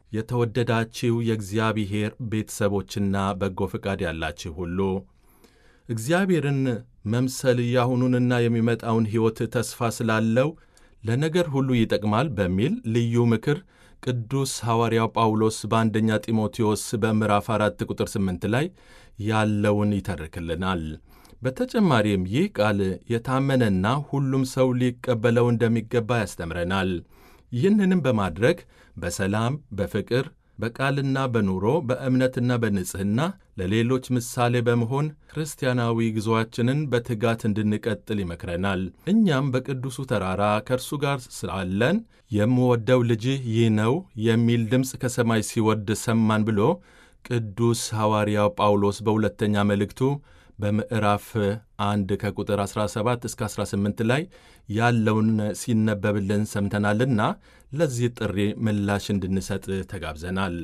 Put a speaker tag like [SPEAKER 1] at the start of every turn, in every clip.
[SPEAKER 1] የተወደዳችሁ የእግዚአብሔር ቤተሰቦችና በጎ ፈቃድ ያላችሁ ሁሉ እግዚአብሔርን መምሰል የአሁኑንና የሚመጣውን ሕይወት ተስፋ ስላለው ለነገር ሁሉ ይጠቅማል በሚል ልዩ ምክር ቅዱስ ሐዋርያው ጳውሎስ በአንደኛ ጢሞቴዎስ በምዕራፍ 4 ቁጥር 8 ላይ ያለውን ይተርክልናል። በተጨማሪም ይህ ቃል የታመነና ሁሉም ሰው ሊቀበለው እንደሚገባ ያስተምረናል። ይህንንም በማድረግ በሰላም፣ በፍቅር፣ በቃልና በኑሮ በእምነትና በንጽሕና ለሌሎች ምሳሌ በመሆን ክርስቲያናዊ ጉዞአችንን በትጋት እንድንቀጥል ይመክረናል። እኛም በቅዱሱ ተራራ ከእርሱ ጋር ስላለን የምወደው ልጅህ ይህ ነው የሚል ድምፅ ከሰማይ ሲወርድ ሰማን ብሎ ቅዱስ ሐዋርያው ጳውሎስ በሁለተኛ መልእክቱ በምዕራፍ 1 ከቁጥር 17 እስከ 18 ላይ ያለውን ሲነበብልን ሰምተናልና ለዚህ ጥሪ ምላሽ እንድንሰጥ ተጋብዘናል።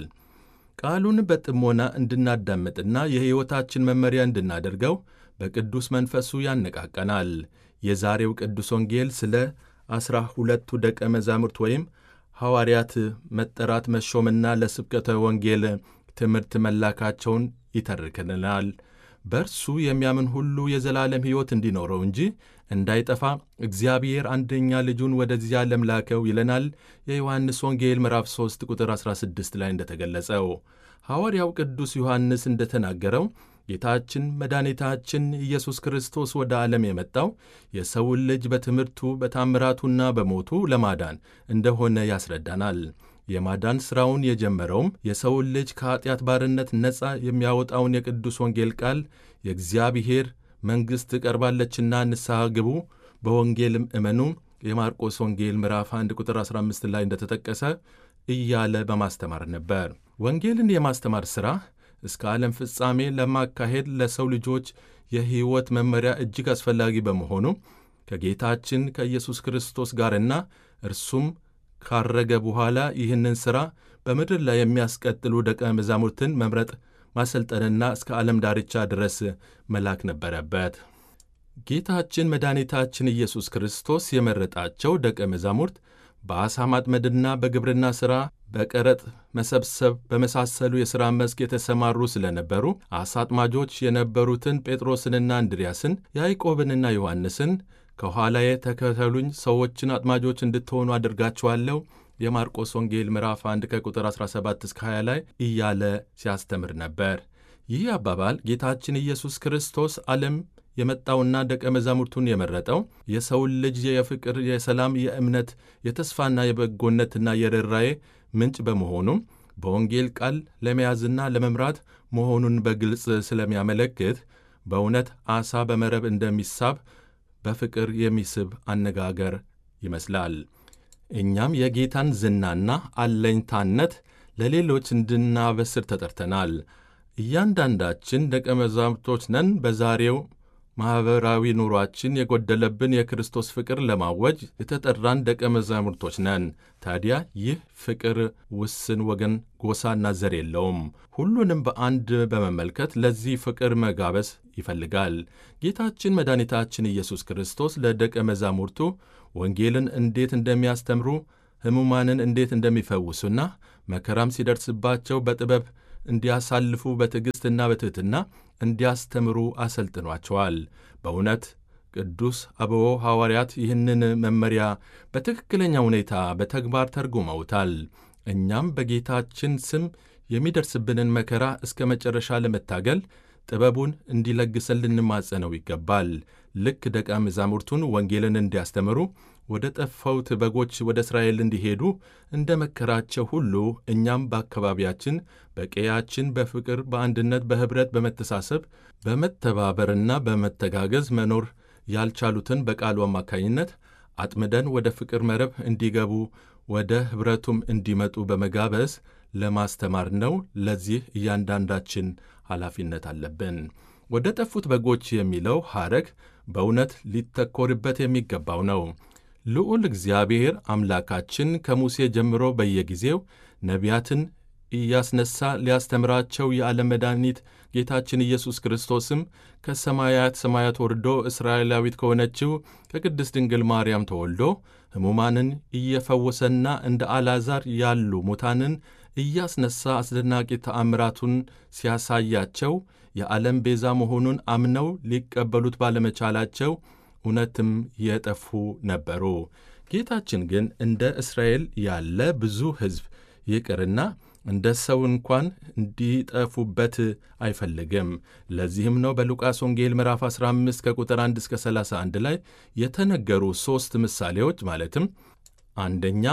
[SPEAKER 1] ቃሉን በጥሞና እንድናዳምጥና የሕይወታችን መመሪያ እንድናደርገው በቅዱስ መንፈሱ ያነቃቀናል። የዛሬው ቅዱስ ወንጌል ስለ ዐሥራ ሁለቱ ደቀ መዛሙርት ወይም ሐዋርያት መጠራት መሾምና ለስብከተ ወንጌል ትምህርት መላካቸውን ይተርክልናል። በእርሱ የሚያምን ሁሉ የዘላለም ሕይወት እንዲኖረው እንጂ እንዳይጠፋ እግዚአብሔር አንደኛ ልጁን ወደዚህ ዓለም ላከው ይለናል። የዮሐንስ ወንጌል ምዕራፍ 3 ቁጥር 16 ላይ እንደተገለጸው ሐዋርያው ቅዱስ ዮሐንስ እንደተናገረው ጌታችን መድኃኒታችን ኢየሱስ ክርስቶስ ወደ ዓለም የመጣው የሰውን ልጅ በትምህርቱ በታምራቱና በሞቱ ለማዳን እንደሆነ ያስረዳናል። የማዳን ሥራውን የጀመረውም የሰውን ልጅ ከኀጢአት ባርነት ነፃ የሚያወጣውን የቅዱስ ወንጌል ቃል የእግዚአብሔር መንግሥት ቀርባለችና ንስሐ ግቡ፣ በወንጌልም እመኑ የማርቆስ ወንጌል ምዕራፍ 1 ቁጥር 15 ላይ እንደተጠቀሰ እያለ በማስተማር ነበር። ወንጌልን የማስተማር ሥራ እስከ ዓለም ፍጻሜ ለማካሄድ ለሰው ልጆች የሕይወት መመሪያ እጅግ አስፈላጊ በመሆኑ ከጌታችን ከኢየሱስ ክርስቶስ ጋርና እርሱም ካረገ በኋላ ይህንን ሥራ በምድር ላይ የሚያስቀጥሉ ደቀ መዛሙርትን መምረጥ ማሰልጠንና እስከ ዓለም ዳርቻ ድረስ መላክ ነበረበት። ጌታችን መድኃኒታችን ኢየሱስ ክርስቶስ የመረጣቸው ደቀ መዛሙርት በዓሣ ማጥመድና በግብርና ሥራ፣ በቀረጥ መሰብሰብ በመሳሰሉ የሥራ መስክ የተሰማሩ ስለነበሩ ዓሣ አጥማጆች የነበሩትን ጴጥሮስንና እንድርያስን ያዕቆብንና ዮሐንስን ከኋላዬ ተከተሉኝ፣ ሰዎችን አጥማጆች እንድትሆኑ አድርጋችኋለሁ የማርቆስ ወንጌል ምዕራፍ 1 ከቁጥር 17 እስከ 20 ላይ እያለ ሲያስተምር ነበር። ይህ አባባል ጌታችን ኢየሱስ ክርስቶስ ዓለም የመጣውና ደቀ መዛሙርቱን የመረጠው የሰውን ልጅ የፍቅር፣ የሰላም፣ የእምነት፣ የተስፋና የበጎነትና የርኅራዬ ምንጭ በመሆኑም በወንጌል ቃል ለመያዝና ለመምራት መሆኑን በግልጽ ስለሚያመለክት በእውነት ዓሣ በመረብ እንደሚሳብ በፍቅር የሚስብ አነጋገር ይመስላል። እኛም የጌታን ዝናና አለኝታነት ለሌሎች እንድናበስር ተጠርተናል። እያንዳንዳችን ደቀ መዛሙርቶች ነን። በዛሬው ማኅበራዊ ኑሯችን የጎደለብን የክርስቶስ ፍቅር ለማወጅ የተጠራን ደቀ መዛሙርቶች ነን። ታዲያ ይህ ፍቅር ውስን ወገን፣ ጎሳና ዘር የለውም። ሁሉንም በአንድ በመመልከት ለዚህ ፍቅር መጋበስ ይፈልጋል። ጌታችን መድኃኒታችን ኢየሱስ ክርስቶስ ለደቀ መዛሙርቱ ወንጌልን እንዴት እንደሚያስተምሩ፣ ሕሙማንን እንዴት እንደሚፈውሱና መከራም ሲደርስባቸው በጥበብ እንዲያሳልፉ በትዕግሥትና በትሕትና እንዲያስተምሩ አሰልጥኗቸዋል። በእውነት ቅዱስ አበቦ ሐዋርያት ይህንን መመሪያ በትክክለኛ ሁኔታ በተግባር ተርጉመውታል። እኛም በጌታችን ስም የሚደርስብንን መከራ እስከ መጨረሻ ለመታገል ጥበቡን እንዲለግሰን ልንማጸነው ይገባል። ልክ ደቀ መዛሙርቱን ወንጌልን እንዲያስተምሩ ወደ ጠፋውት በጎች ወደ እስራኤል እንዲሄዱ እንደ መከራቸው ሁሉ እኛም በአካባቢያችን፣ በቀያችን በፍቅር፣ በአንድነት፣ በኅብረት፣ በመተሳሰብ፣ በመተባበርና በመተጋገዝ መኖር ያልቻሉትን በቃሉ አማካኝነት አጥምደን ወደ ፍቅር መረብ እንዲገቡ ወደ ኅብረቱም እንዲመጡ በመጋበዝ ለማስተማር ነው። ለዚህ እያንዳንዳችን ኃላፊነት አለብን። ወደ ጠፉት በጎች የሚለው ሐረግ በእውነት ሊተኮርበት የሚገባው ነው። ልዑል እግዚአብሔር አምላካችን ከሙሴ ጀምሮ በየጊዜው ነቢያትን እያስነሳ ሊያስተምራቸው የዓለም መድኃኒት ጌታችን ኢየሱስ ክርስቶስም ከሰማያት ሰማያት ወርዶ እስራኤላዊት ከሆነችው ከቅድስት ድንግል ማርያም ተወልዶ ሕሙማንን እየፈወሰና እንደ አልዓዛር ያሉ ሙታንን እያስነሣ አስደናቂ ተአምራቱን ሲያሳያቸው የዓለም ቤዛ መሆኑን አምነው ሊቀበሉት ባለመቻላቸው እውነትም የጠፉ ነበሩ። ጌታችን ግን እንደ እስራኤል ያለ ብዙ ሕዝብ ይቅርና እንደ ሰው እንኳን እንዲጠፉበት አይፈልግም። ለዚህም ነው በሉቃስ ወንጌል ምዕራፍ 15 ከቁጥር 1 እስከ 31 ላይ የተነገሩ ሦስት ምሳሌዎች ማለትም አንደኛ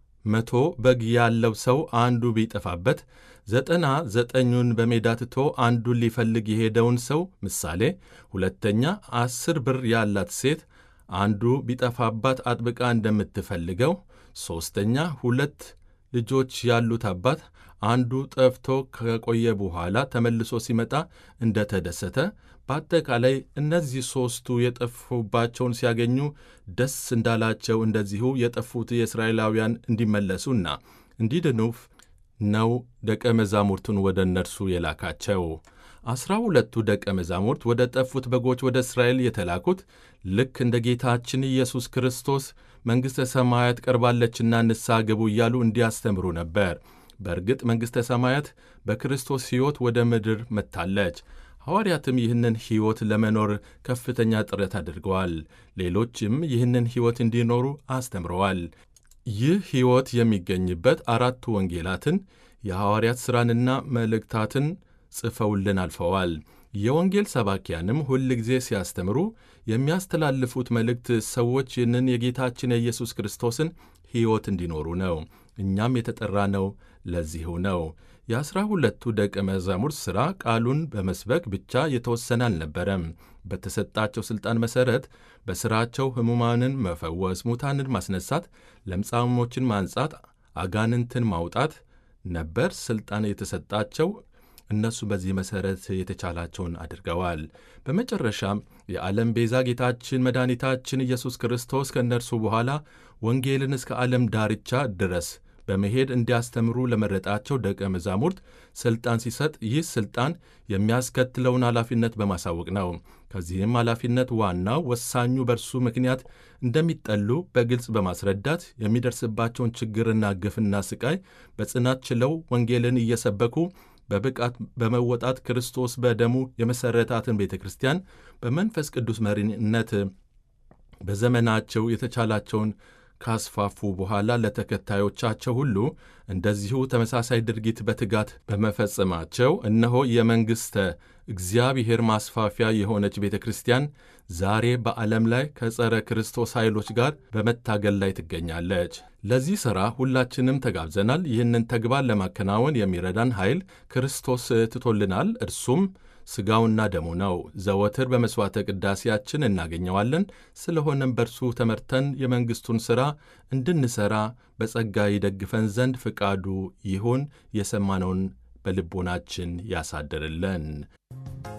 [SPEAKER 1] መቶ በግ ያለው ሰው አንዱ ቢጠፋበት ዘጠና ዘጠኙን በሜዳ ትቶ አንዱን ሊፈልግ የሄደውን ሰው ምሳሌ፣ ሁለተኛ አስር ብር ያላት ሴት አንዱ ቢጠፋባት አጥብቃ እንደምትፈልገው፣ ሦስተኛ ሁለት ልጆች ያሉት አባት አንዱ ጠፍቶ ከቆየ በኋላ ተመልሶ ሲመጣ እንደተደሰተ። በአጠቃላይ እነዚህ ሦስቱ የጠፉባቸውን ሲያገኙ ደስ እንዳላቸው እንደዚሁ የጠፉት የእስራኤላውያን እንዲመለሱና እንዲድኑ ነው ደቀ መዛሙርቱን ወደ እነርሱ የላካቸው። ዐሥራ ሁለቱ ደቀ መዛሙርት ወደ ጠፉት በጎች ወደ እስራኤል የተላኩት ልክ እንደ ጌታችን ኢየሱስ ክርስቶስ መንግሥተ ሰማያት ቀርባለችና ንስሐ ግቡ እያሉ እንዲያስተምሩ ነበር። በእርግጥ መንግሥተ ሰማያት በክርስቶስ ሕይወት ወደ ምድር መጥታለች። ሐዋርያትም ይህንን ሕይወት ለመኖር ከፍተኛ ጥረት አድርገዋል። ሌሎችም ይህንን ሕይወት እንዲኖሩ አስተምረዋል። ይህ ሕይወት የሚገኝበት አራቱ ወንጌላትን የሐዋርያት ሥራንና መልእክታትን ጽፈውልን አልፈዋል። የወንጌል ሰባኪያንም ሁል ጊዜ ሲያስተምሩ የሚያስተላልፉት መልእክት ሰዎች ይህንን የጌታችን የኢየሱስ ክርስቶስን ሕይወት እንዲኖሩ ነው። እኛም የተጠራነው ለዚሁ ነው። የአሥራ ሁለቱ ደቀ መዛሙርት ሥራ ቃሉን በመስበክ ብቻ የተወሰነ አልነበረም። በተሰጣቸው ሥልጣን መሠረት በሥራቸው ሕሙማንን መፈወስ፣ ሙታንን ማስነሳት፣ ለምጻሞችን ማንጻት፣ አጋንንትን ማውጣት ነበር ሥልጣን የተሰጣቸው። እነሱ በዚህ መሠረት የተቻላቸውን አድርገዋል። በመጨረሻም የዓለም ቤዛ ጌታችን መድኃኒታችን ኢየሱስ ክርስቶስ ከእነርሱ በኋላ ወንጌልን እስከ ዓለም ዳርቻ ድረስ በመሄድ እንዲያስተምሩ ለመረጣቸው ደቀ መዛሙርት ሥልጣን ሲሰጥ ይህ ሥልጣን የሚያስከትለውን ኃላፊነት በማሳወቅ ነው። ከዚህም ኃላፊነት ዋናው ወሳኙ በእርሱ ምክንያት እንደሚጠሉ በግልጽ በማስረዳት የሚደርስባቸውን ችግርና ግፍና ስቃይ በጽናት ችለው ወንጌልን እየሰበኩ በብቃት በመወጣት ክርስቶስ በደሙ የመሠረታትን ቤተ ክርስቲያን በመንፈስ ቅዱስ መሪነት በዘመናቸው የተቻላቸውን ካስፋፉ በኋላ ለተከታዮቻቸው ሁሉ እንደዚሁ ተመሳሳይ ድርጊት በትጋት በመፈጸማቸው እነሆ የመንግሥተ እግዚአብሔር ማስፋፊያ የሆነች ቤተ ክርስቲያን ዛሬ በዓለም ላይ ከጸረ ክርስቶስ ኃይሎች ጋር በመታገል ላይ ትገኛለች። ለዚህ ሥራ ሁላችንም ተጋብዘናል። ይህንን ተግባር ለማከናወን የሚረዳን ኃይል ክርስቶስ ትቶልናል። እርሱም ሥጋውና ደሙ ነው። ዘወትር በመሥዋዕተ ቅዳሴያችን እናገኘዋለን። ስለሆነም በእርሱ ተመርተን የመንግሥቱን ሥራ እንድንሠራ በጸጋ ይደግፈን ዘንድ ፍቃዱ ይሁን። የሰማነውን በልቦናችን ያሳድርልን።